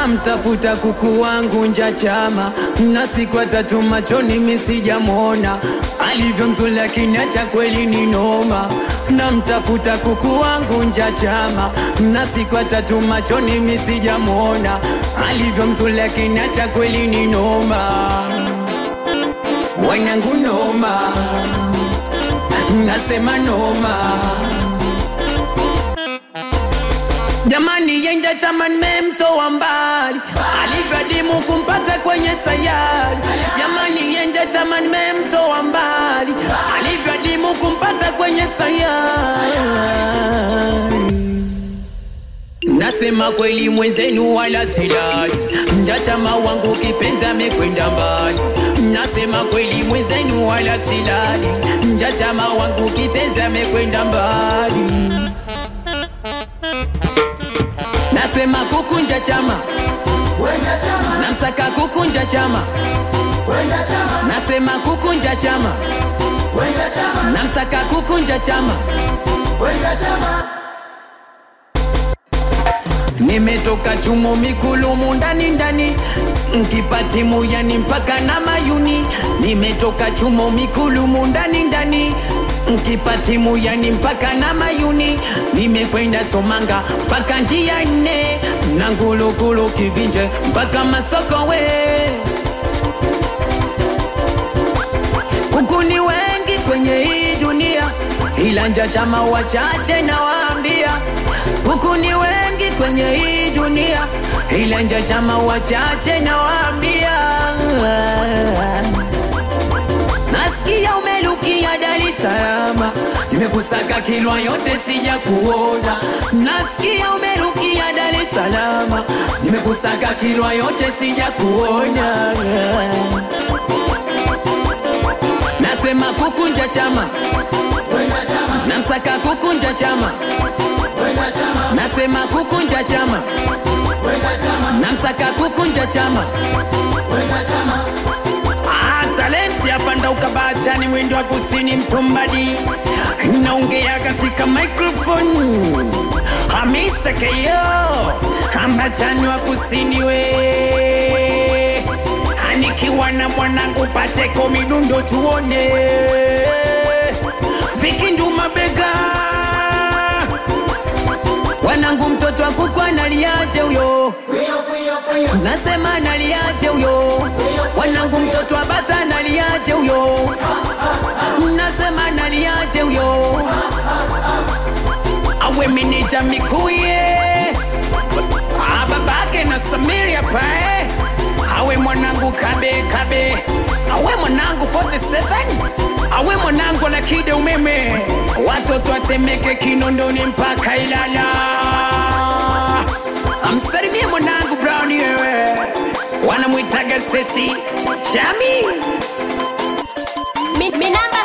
namtafuta kuku wangu nja chama na siku tatu machoni misijamwona alivyo mzuri lakini acha kweli ni noma namtafuta kuku wangu nja chama na siku tatu machoni misijamwona alivyo mzuri lakini acha kweli ni noma wanangu noma nasema noma Jamani yenja chama nimemtoa mbali alivyadimu kumpata kwenye sayari. Jamani yenja chama nimemtoa mbali alivyadimu kumpata kwenye sayari. Nasema kweli mwenzenu wala silali, nja chama wangu kipenzi amekwenda mbali. Nasema kweli mwenzenu wala silali, nja chama wangu kipenzi amekwenda mbali. Nasema kukunja chama, Wenja chama, namsaka kukunja chama. wenja chama, Nasema kukunja chama, wenja chama, namsaka kukunja chama. wenja chama. Nimetoka chumo mikulumu ndani ndani, nkipatimu yani mpaka na mayuni. Nimetoka chumo mikulumu ndani ndani, nkipatimu yani mpaka na mayuni. Nimekwenda Somanga mpaka njia nne, na Ngulugulu Kivinje mpaka Masokowe. Kuku ni wengi kwenye hii dunia, ila nja chama wachache nawaambia. Kuku ni wengi kwenye hii dunia, ila nja chama wachache nawaambia. Nasikia umelukia Dar es Salaam, nimekusaka Kilwa yote sija kuona. Nasikia umerukia Dar es Salaam, nimekusaka Kilwa yote sija kuona. Nasema kukunja chama, Wenja chama, namsaka kukunja chama. wenja chama, Nasema kukunja chama, wenja chama, namsaka kukunja chama. wenja chama. Ah, talenti hapa ndo ukabachani mwendo wa kusini mtumbadi naongea katika microphone Ah, Mr. KO ambachani wa kusini we anikiwa na mwanangu Pacheko midundo tuone vikindu mabega wanangu mtoto wa kuku analiaje huyo Kuyo, kuyo, kuyo, nasema analiaje huyo wanangu mtoto wa bata analiaje huyo nasema analiaje huyo awe meneja mikuye Ah, babake na samiria pae awe mwanangu kabe kabe awe mwanangu 47 awe mwanangu na kide umeme watoto atemeke kinondoni mpaka ilala amsalimie mwanangu brown yewe wanamwitaga sesi chami Mi, mi namba